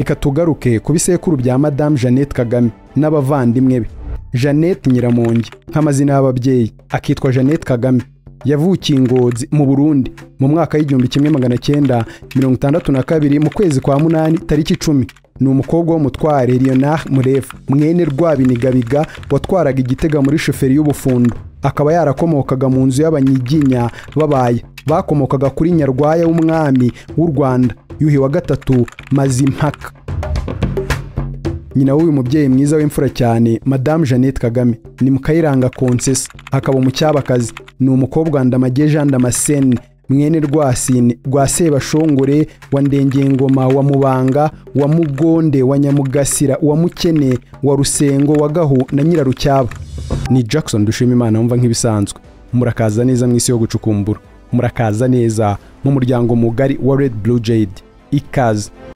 reka tugaruke ku bisekuru bya madamu jeannette kagame n'abavandimwe be jeannette nyiramongi nk'amazina y'ababyeyi akitwa jeannette kagame yavukiye ingozi mu burundi mu mwaka w'igihumbi kimwe magana cyenda mirongo itandatu na kabiri mu kwezi kwa munani tariki icumi ni umukobwa w'umutware leonard murefu mwene rwabinigabiga watwaraga igitega muri shoferi y'ubufundo akaba yarakomokaga mu nzu y'abanyiginya babaye bakomokaga kuri nyarwaya w'umwami w'u rwanda yuhi wa gatatu mazimpaka nyina w'uyu mubyeyi mwiza w'imfura cyane madamu jeannette kagame ni mukayiranga konsesi akaba umucyabakazi ni umukobwa ndamage jean damascene mwene rwasine rwa sebashongore wa ndengengoma wa mubanga wa mugonde wa nyamugasira wa mukene wa rusengo wa gahu na nyirarucyaba ni jackson dushima imana wumva nk'ibisanzwe murakaza neza mu isi yo gucukumbura murakaza neza mu muryango mugari wa red blue jade ikaze